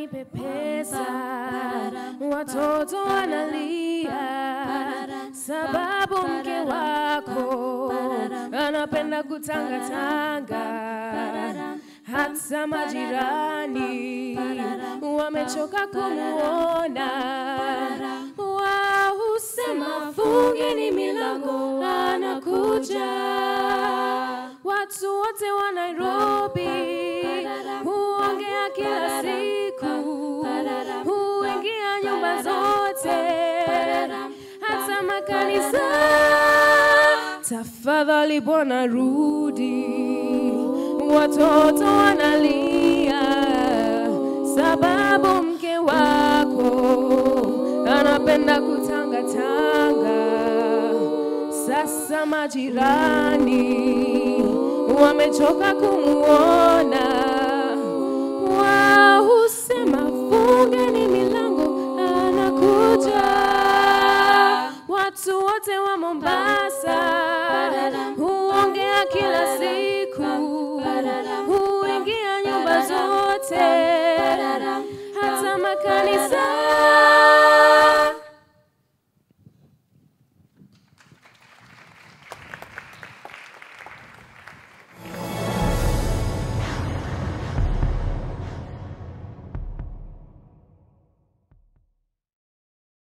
wananipepesa, watoto wanalia, sababu mke wako anapenda kutangatanga, hata majirani wamechoka kumuona, wao husema fungeni milango, anakuja. Watu wote wa Nairobi huongea kila siku, huingia nyumba zote, hata makanisa. Tafadhali Bwana rudi, watoto wanalia, sababu mke wako anapenda kutangatanga. Sasa majirani wamechoka kumuona, wao husema fungeni milango, anakuja. Watu wote wa Mombasa huongea kila siku, huingia nyumba zote, hata makanisa